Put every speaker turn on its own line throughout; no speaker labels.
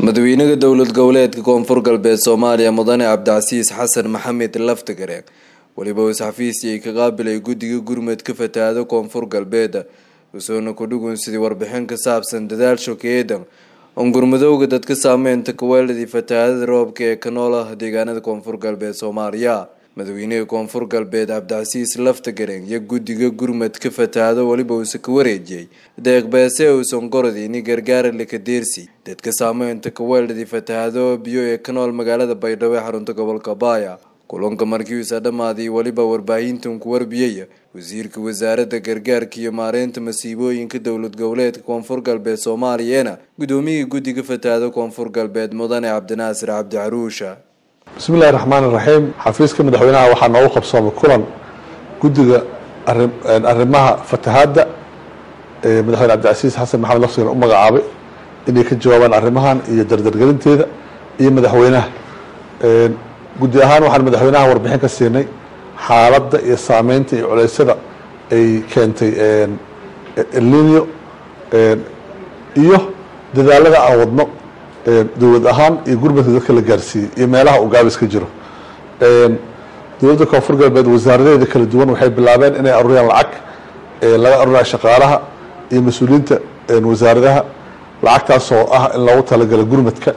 madaxweynaha dowlad goboleedka koonfur galbeed soomaaliya mudane cabdicasiis xasan maxamed laftagareen weliba is-xafiisii ay ka qaabilay guddiga gurmudka fatahaado koonfur galbeed usoona kudhugun sidii warbixin ka saabsan dadaal shokeedan on gurmudowga dadka saameynta kaweeladii fatahaadada roobka ee ka nool ah deegaanada koonfur galbeed soomaaliya madaxweynaha koonfur galbeed cabdicasiis laftagareen iyo guddiga gurmudka fatahaado weliba uuse ka wareejiyey deeqbeese uusan gorodini gargaara lakadeersi dadka saameynta kaweeladii fatahaado biyo ee ka nool magaalada baydhabo ee xarunta gobolka baaya kulanka markiisa dhammaaday weliba warbaahintan ku warbiyey wasiirka wasaaradda gargaarka iyo maareynta masiibooyinka dowlad goboleedka koonfur galbeed soomaaliyana gudoomiyihii guddiga fatahaado koonfur galbeed mudane cabdinaasir cabdi caruusha
bismi illahi raxmaan iraxiim xafiiska madaxweynaha waxaa noogu qabsoomay kulan guddiga arrimaha fatahaadda madaxweyne cabdicasiis xasan maxamed laftigan u magacaabay inay ka jawaabaan arrimahan iyo dardargelinteeda iyo madaxweynaha guddi ahaan waxaan madaxweynaha warbixin ka siinay xaaladda iyo saameynta iyo culeysyada ay keentay elnino iyo dadaalada aan wadno dowlad ahaan iyo gurmadka dadka la gaarsiiyey iyo meelaha uu gaabis ka jiro dowladda koonfur galbeed wasaaradeeda kala duwan waxay bilaabeen inay aruuriyaan lacag laga aruuraya shaqaalaha iyo mas-uuliyiinta wasaaradaha lacagtaas oo ah in loogu talagalo gurmadka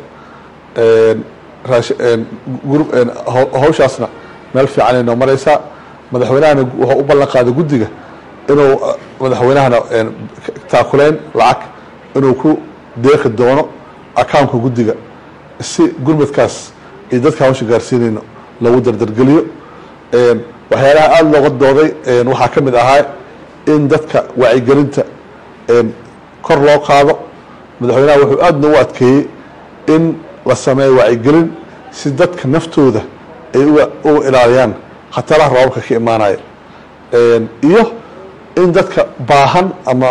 hawshaasna meel fiican ay noo mareysaa madaxweynahana wuxuu u ballan qaaday guddiga inuu madaxweynahana taakuleyn lacag inuu ku deeqi doono accountka guddiga si gurmadkaas iyo dadka hawsha gaarsiinayno lagu dardargeliyo waxyaalaha aada looga dooday waxaa ka mid ahaa in dadka wacyigelinta kor loo qaado madaxweynaha wuxuu aada noogu adkeeyey in la sameeyo wacyigelin si dadka naftooda ay u ilaaliyaan khataraha roobabka ka imaanaya iyo in dadka baahan ama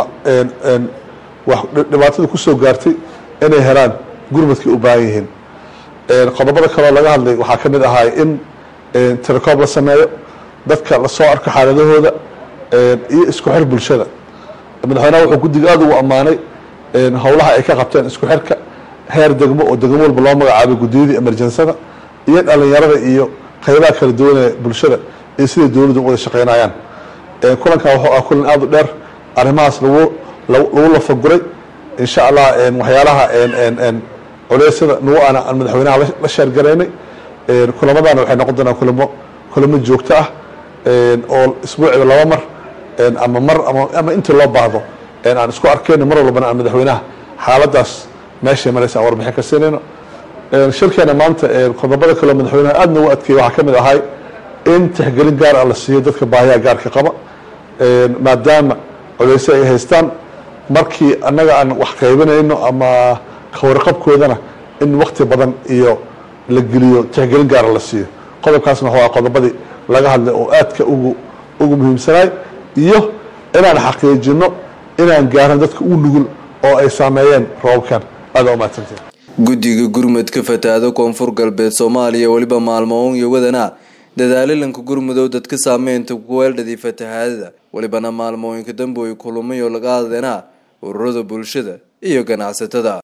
dhibaatada kusoo gaartay inay helaan gurmadkay u baahan yihiin qodobada kaleo laga hadlay waxaa ka mid ahaa in tirakoob la sameeyo dadka lasoo arko xaaladahooda iyo isku xir bulshada madaxweynaha wuxuu guddiga aada ugu ammaanay howlaha ay ka qabteen isku xirka heer degmo oo degmo walba loo magacaabay guddiyadii emerjensada iyo dhalinyarada iyo qaybaha kala duwan ee bulshada iyo siday dowladdu u wada shaqeynayaan kulankan wuxuu ah kulan aada u dheer arrimahaas lagu lagu lafaguray insha allah waxyaalaha culeysyada nagu ana aan madaxweynaha la sheergaraynay kulamadana waxay noqon doonaan kulamo kulamo joogto ah oo isbuuciba laba mar ama mar ama intii loo baahdo aan isku arkeyno mar walbana aan madaxweynaha xaaladaas meeshay mareysa aan warbixin ka siinayno shirkeena maanta qodobada kaleo madaxweynaha aada noogu adkeeyey waxaa ka mid ahay in tixgelin gaar ah la siiyo dadka baahiyaha gaarka qaba maadaama culeysyo ay haystaan markii annaga aan wax qaybinayno ama kawarqabkoodana in wakti badan iyo la geliyo tixgelin gaara la siiyo qodobkaasna waa qodobadii laga hadlay oo aadka ugu ugu muhiimsanaay iyo inaan xaqiijino inaan gaaran dadka u nugul oo ay saameeyeen roobabkan aada umahadsantii
guddiga gurmudka fatahaado koonfur galbeed soomaaliya weliba maalmoon iyo wadana dadaalilanka gurmudow dadka saameynta kuweeldhadii fatahaadada welibana maalmooyinka dambe ay kulamayo laga hadleena ururada bulshada iyo ganacsatada